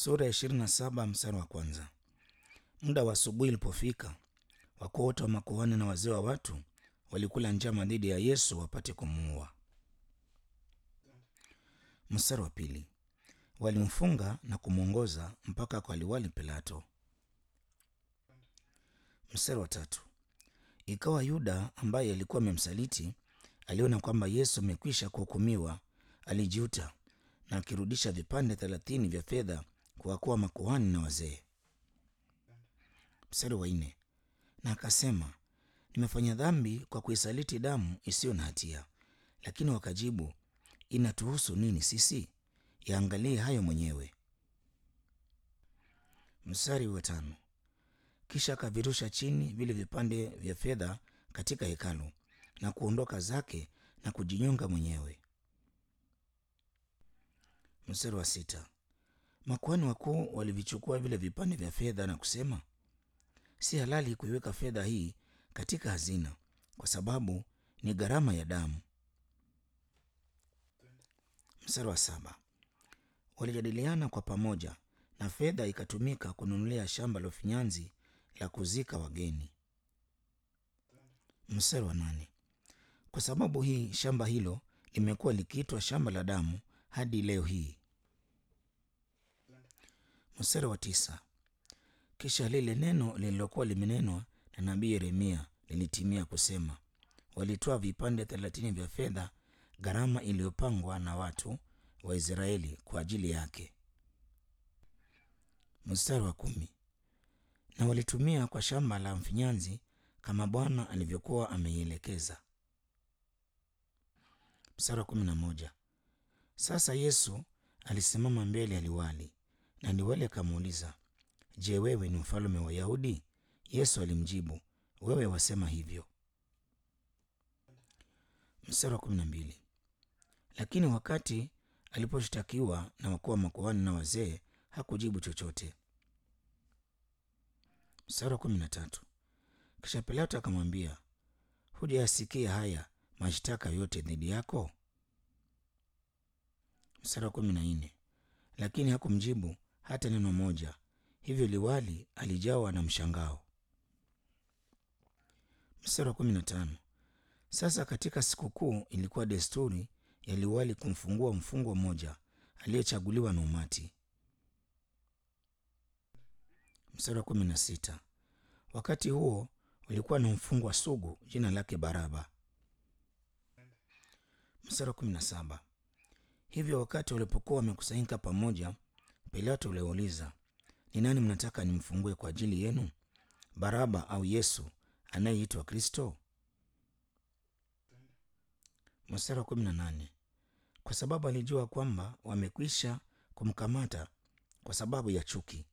Sura ya ishirini na saba mstari wa kwanza. Muda wa asubuhi ulipofika, wakuu wote wa makuhani na wazee wa watu walikula njama dhidi ya Yesu wapate kumuua. Mstari wa pili. Walimfunga na kumwongoza mpaka kwa liwali Pilato. Mstari wa tatu. Ikawa Yuda ambaye alikuwa amemsaliti aliona kwamba Yesu amekwisha kuhukumiwa, alijuta na akirudisha vipande thelathini vya fedha kwa wakuu wa makuhani na wazee. Mstari wa nne. Na akasema, nimefanya dhambi kwa kuisaliti damu isiyo na hatia. Lakini wakajibu, inatuhusu nini sisi? Yaangalie hayo mwenyewe. Mstari wa tano. Kisha akavirusha chini vile vipande vya fedha katika hekalu na kuondoka zake na kujinyonga mwenyewe. Mstari wa sita. Makuhani wakuu walivichukua vile vipande vya fedha na kusema, si halali kuiweka fedha hii katika hazina, kwa sababu ni gharama ya damu. Mstari wa saba. Walijadiliana kwa pamoja, na fedha ikatumika kununulia shamba la ufinyanzi la kuzika wageni. Mstari wa nane. Kwa sababu hii shamba hilo limekuwa likiitwa shamba la damu hadi leo hii. Mstari wa tisa. Kisha lile neno lililokuwa limenenwa na nabii Yeremia lilitimia kusema, walitoa vipande thelathini vya fedha, gharama iliyopangwa na watu wa Israeli kwa ajili yake. Mstari wa kumi. Na walitumia kwa shamba la mfinyanzi kama Bwana alivyokuwa ameielekeza. Mstari wa kumi na moja. Sasa Yesu alisimama mbele ya liwali na liwali akamuuliza, Je, wewe ni mfalme wa Wayahudi? Yesu alimjibu, wewe wasema hivyo. Mstari wa kumi na mbili. Lakini wakati aliposhtakiwa na wakuu wa makuhani na wazee hakujibu chochote. Mstari wa kumi na tatu. Kisha Pilato akamwambia, hujayasikia haya mashtaka yote dhidi yako? Mstari wa kumi na nne. Lakini hakumjibu hata neno moja. Hivyo liwali alijawa na mshangao. Mstari wa kumi na tano. Sasa katika sikukuu ilikuwa desturi ya liwali kumfungua mfungwa mmoja aliyechaguliwa na umati. Mstari wa kumi na sita. Wakati huo ulikuwa na mfungwa sugu jina lake Baraba. Mstari wa kumi na saba. Hivyo wakati walipokuwa wamekusanyika pamoja, Pilato aliwauliza, ni nani mnataka nimfungue kwa ajili yenu, Baraba au Yesu anayeitwa Kristo? Mstari wa kumi na nane. Kwa sababu alijua kwamba wamekwisha kumkamata kwa sababu ya chuki.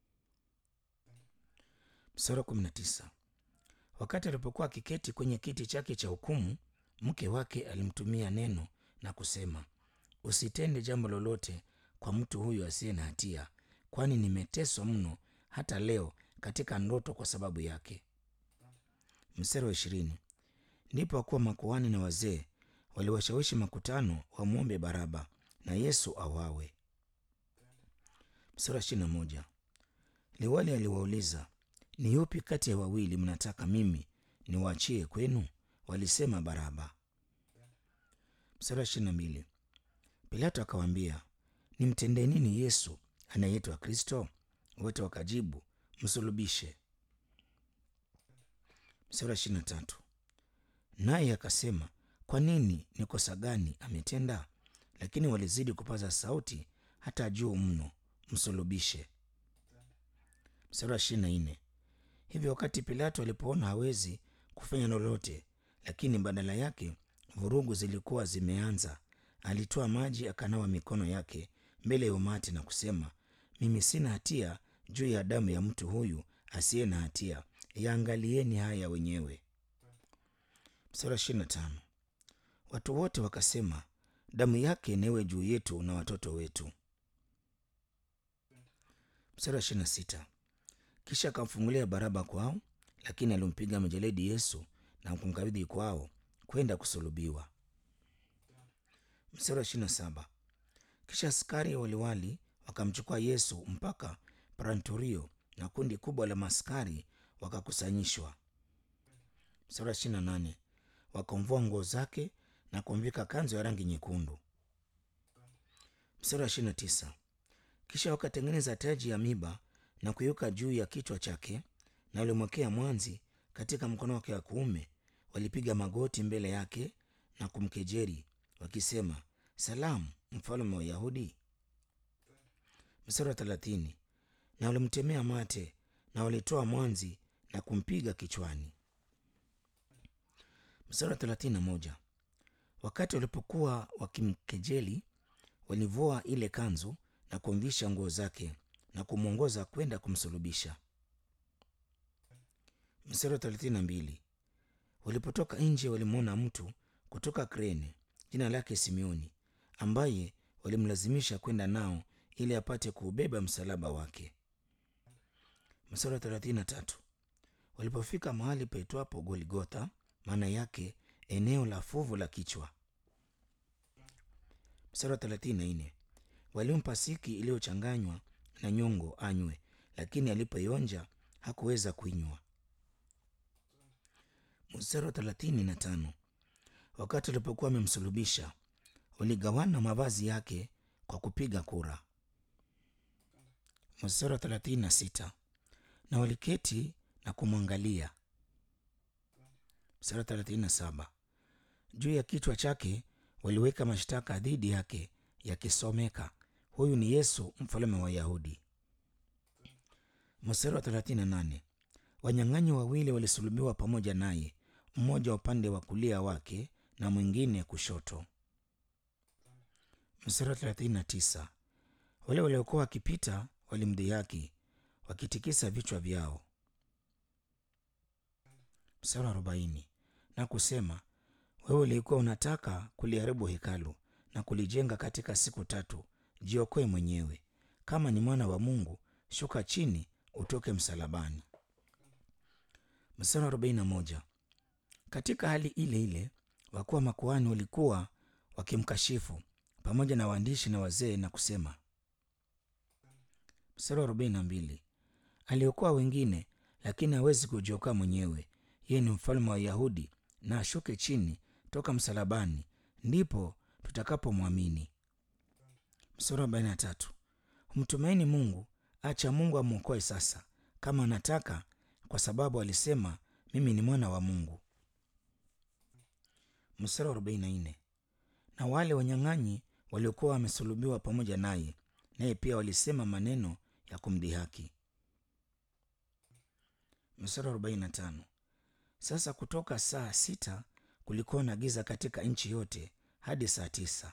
Mstari wa kumi na tisa. Wakati alipokuwa akiketi kwenye kiti chake cha hukumu, mke wake alimtumia neno na kusema, usitende jambo lolote kwa mtu huyu asiye na hatia, kwani nimeteswa mno hata leo katika ndoto kwa sababu yake. Mstari wa ishirini. Ndipo wakuwa makuhani na wazee waliwashawishi makutano wamwombe Baraba na Yesu awawe. Mstari wa ishirini na moja. Liwali aliwauliza, ni yupi kati ya wawili mnataka mimi niwaachie kwenu? Walisema Baraba. Mstari wa ishirini na mbili. Pilato akawaambia, nimtendee nini Yesu anayeitwa Kristo? Wote wakajibu, msulubishe. Mstari wa ishirini na tatu. Naye akasema, kwa nini? Ni kosa gani ametenda? Lakini walizidi kupaza sauti hata juu mno, msulubishe. Mstari wa ishirini na nne. Hivyo wakati Pilato alipoona hawezi kufanya lolote, lakini badala yake vurugu zilikuwa zimeanza, alitoa maji akanawa mikono yake mbele ya umati na kusema, mimi sina hatia juu ya damu ya mtu huyu asiye na hatia, yaangalieni haya wenyewe. Mstari wa ishirini na tano. Watu wote wakasema, damu yake newe juu yetu na watoto wetu. Mstari wa ishirini na sita. Kisha akamfungulia Baraba kwao, lakini alimpiga mijeledi Yesu na kumkabidhi kwao kwenda kusulubiwa. Mstari wa ishirini na saba. Kisha askari waliwali wakamchukua Yesu mpaka Pranturio, na kundi kubwa la maskari wakakusanyishwa. Mstari wa ishirini na nane wakamvua nguo zake na kumvika kanzu ya rangi nyekundu. Mstari wa ishirini na tisa kisha wakatengeneza taji ya miba na kuiweka juu ya kichwa chake, na walimwekea mwanzi katika mkono wake wa kuume. Walipiga magoti mbele yake na kumkejeri wakisema, Salamu, mfalme wa Wayahudi. Mstari wa thelathini na walimtemea mate na walitoa mwanzi na kumpiga kichwani. Mstari wa thelathini na moja wakati walipokuwa wakimkejeli, walivua ile kanzu na kumvisha nguo zake na kumwongoza kwenda kumsulubisha. Mstari wa thelathini na mbili walipotoka nje, walimwona mtu kutoka Krene jina lake Simeoni, ambaye walimlazimisha kwenda nao ili apate kuubeba msalaba wake. Mstari wa thelathini na tatu walipofika mahali paitwapo Golgotha, maana yake eneo la fuvu la kichwa. Mstari wa thelathini na nne walimpa siki iliyochanganywa na nyongo anywe, lakini alipoionja hakuweza kuinywa. Mstari wa thelathini na tano wakati walipokuwa wamemsulubisha, waligawana mavazi yake kwa kupiga kura. Mstari wa thelathini na sita na waliketi na kumwangalia. Mstari wa thelathini na saba juu ya kichwa chake waliweka mashtaka dhidi yake yakisomeka, huyu ni Yesu mfalme wa Wayahudi. Mstari wa thelathini na nane wanyang'anyi wawili walisulubiwa pamoja naye, mmoja upande wa kulia wake na mwingine kushoto. Mstari wa thelathini na tisa wale waliokuwa wakipita walimdhihaki wakitikisa vichwa vyao. Mstari wa arobaini na kusema, wewe ulikuwa unataka kuliharibu hekalu na kulijenga katika siku tatu, jiokoe mwenyewe. Kama ni mwana wa Mungu, shuka chini utoke msalabani. Mstari wa arobaini na moja katika hali ile ile wakuu wa makuhani walikuwa wakimkashifu pamoja na waandishi na wazee na kusema. Mstari wa arobaini na mbili aliokoa wengine, lakini hawezi kujiokoa mwenyewe. Yeye ni mfalme wa Wayahudi, na ashuke chini toka msalabani, ndipo tutakapomwamini. Mstari wa arobaini na tatu mtumaini Mungu, acha Mungu amwokoe sasa, kama anataka, kwa sababu alisema mimi ni mwana wa Mungu. Mstari wa arobaini na nne na wale wanyang'anyi waliokuwa wamesulubiwa pamoja naye, naye pia walisema maneno ya kumdhihaki. Mstari wa arobaini na tano sasa kutoka saa sita kulikuwa na giza katika nchi yote hadi saa tisa.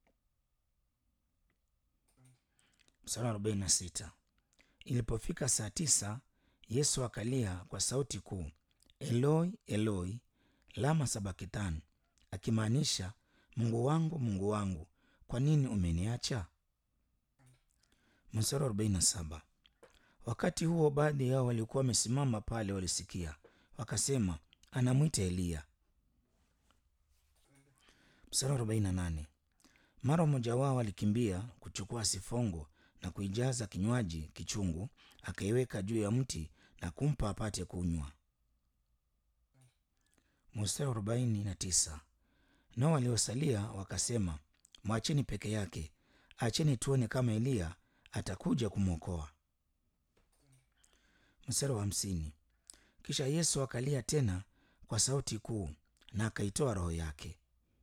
Mstari wa arobaini na sita ilipofika saa tisa Yesu akalia kwa sauti kuu, Eloi Eloi lama sabakitani, akimaanisha Mungu wangu Mungu wangu, kwa nini umeniacha? Mstari wa arobaini na saba wakati huo baadhi yao walikuwa wamesimama pale walisikia, wakasema anamwita Eliya. Mstari wa arobaini na nane mara mmoja wao alikimbia kuchukua sifongo na kuijaza kinywaji kichungu, akaiweka juu ya mti na kumpa apate kunywa. Mstari wa arobaini na tisa nao waliosalia wakasema, mwacheni peke yake, acheni tuone kama Eliya atakuja kumwokoa. Mstari wa hamsini kisha Yesu akalia tena kwa sauti kuu na akaitoa roho yake.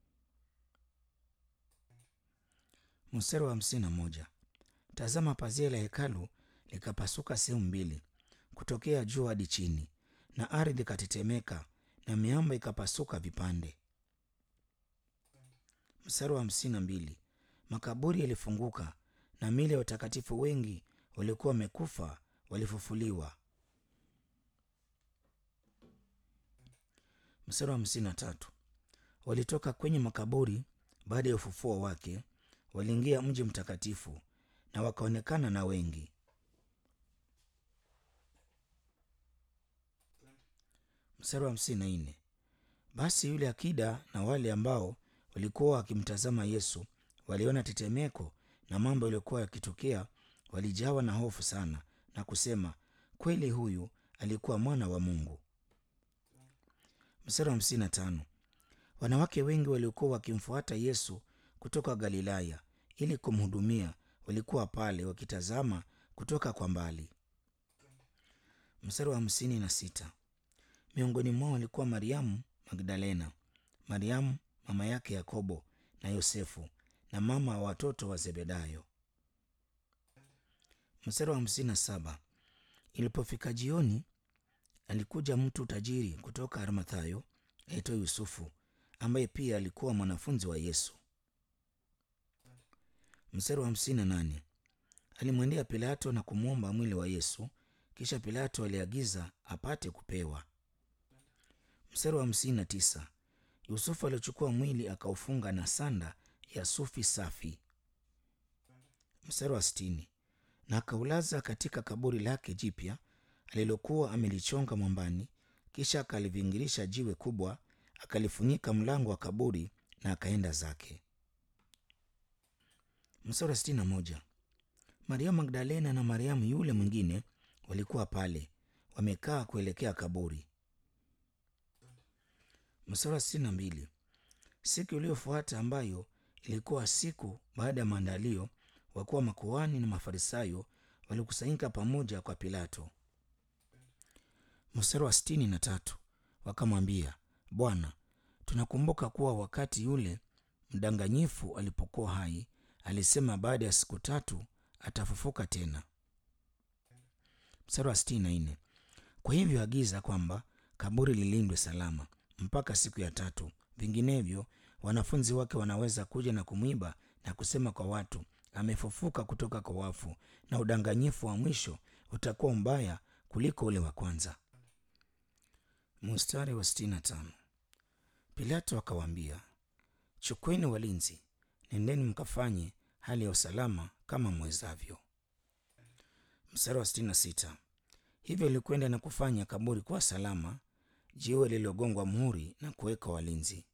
Mstari wa hamsini na moja tazama, pazia la hekalu likapasuka sehemu mbili kutokea juu hadi chini, na ardhi ikatetemeka na miamba ikapasuka vipande. Mstari wa hamsini na mbili makaburi yalifunguka na miili ya watakatifu wengi waliokuwa wamekufa walifufuliwa. Mstari wa hamsini na tatu walitoka kwenye makaburi baada ya ufufuo wake, waliingia mji mtakatifu na wakaonekana na wengi. Mstari wa hamsini na nne basi yule akida na wale ambao walikuwa wakimtazama Yesu waliona tetemeko na mambo yaliyokuwa yakitokea walijawa na hofu sana na kusema, kweli huyu alikuwa mwana wa Mungu. Mstari wa hamsini na tano. Wanawake wengi waliokuwa wakimfuata Yesu kutoka Galilaya ili kumhudumia walikuwa pale wakitazama kutoka kwa mbali. Mstari wa hamsini na sita. Miongoni mwao walikuwa Mariamu Magdalena, Mariamu mama yake Yakobo na Yosefu na mama wa watoto wa Zebedayo. Mstari wa hamsini na saba. Ilipofika jioni, alikuja mtu tajiri kutoka Arimathayo aitwa Yusufu, ambaye pia alikuwa mwanafunzi wa Yesu. Mstari wa hamsini na nane. Alimwendea Pilato na kumwomba mwili wa Yesu, kisha Pilato aliagiza apate kupewa. Mstari wa hamsini na tisa. Yusufu alichukua mwili akaufunga na sanda ya sufi safi. Mstari wa sitini. Na akaulaza katika kaburi lake jipya alilokuwa amelichonga mwambani, kisha akalivingirisha jiwe kubwa, akalifunika mlango wa kaburi na akaenda zake. Mstari wa sitini na moja. Mariamu Magdalena na Mariamu yule mwingine walikuwa pale wamekaa kuelekea kaburi. Mstari wa sitini na mbili. Siku iliyofuata ambayo ilikuwa siku baada ya maandalio, wakuwa makuhani na Mafarisayo walikusanyika pamoja kwa Pilato. Mstari wa sitini na tatu. Wakamwambia, Bwana, tunakumbuka kuwa wakati yule mdanganyifu alipokuwa hai alisema baada ya siku tatu atafufuka tena. Mstari wa sitini na nne. Kwa hivyo agiza kwamba kaburi lilindwe salama mpaka siku ya tatu, vinginevyo wanafunzi wake wanaweza kuja na kumwiba na kusema kwa watu, amefufuka kutoka kwa wafu, na udanganyifu wa mwisho utakuwa mbaya kuliko ule wa kwanza. Mstari wa sitini na tano. Pilato akawaambia, chukueni walinzi, nendeni mkafanye hali ya usalama kama mwezavyo. Mstari wa sitini na sita. Hivyo ilikwenda na kufanya kaburi kuwa salama, jiwe lililogongwa muhuri na kuweka walinzi.